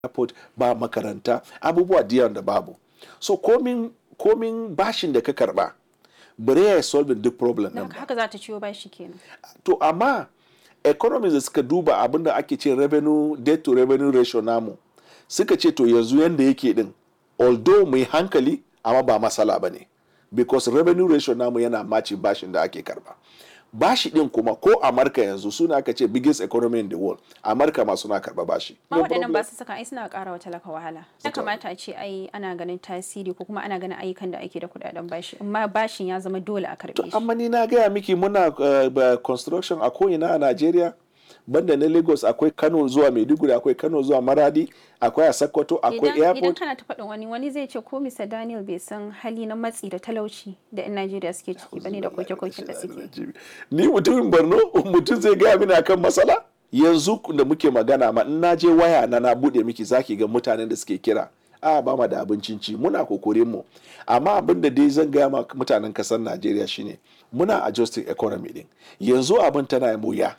airport ba makaranta abubuwa da yawan da babu so komin komin bashin da ka karba bare ya solve duk problem Don nan ba haka za ta ciwo bashi kenan. to amma economies da suka duba abin da ake ce revenue debt to revenue ratio namu suka ce to yanzu yanda yake din although mai hankali amma ba masala ba ne because revenue ratio namu yana maci bashin da ake karba bashi din kuma ko amurka yanzu suna aka ce biggest economy in the world amurka ma suna karba bashi Ma No waɗannan problem. ba su saka ai suna ƙara wa talaka wahala. Ya Suka- kamata a ce ai ana ganin tasiri ko kuma ana ganin ayyukan da ake da kuɗaɗen bashi. Amma bashin ya zama dole a karɓe shi. amma ni na gaya miki muna uh, ba- construction a ko'ina a Najeriya banda na Lagos akwai Kano zuwa Maiduguri akwai Kano zuwa Maradi akwai a Sokoto akwai Idan, idan airport kana ta faɗin wani wani zai ce ko Mr. Daniel bai san hali na matsi da talauci da 'yan Najeriya suke ciki bane da koke-koken da suke. ni mutumin Borno mutum zai gaya mini akan matsala yanzu da muke magana ma in na je waya na na bude miki zaki ga mutanen da suke kira a ba ma da abincin ci muna kokorin mu amma abin da dai zan gaya ma mutanen kasar Najeriya shine muna adjusting economy din yanzu abin tana yin wuya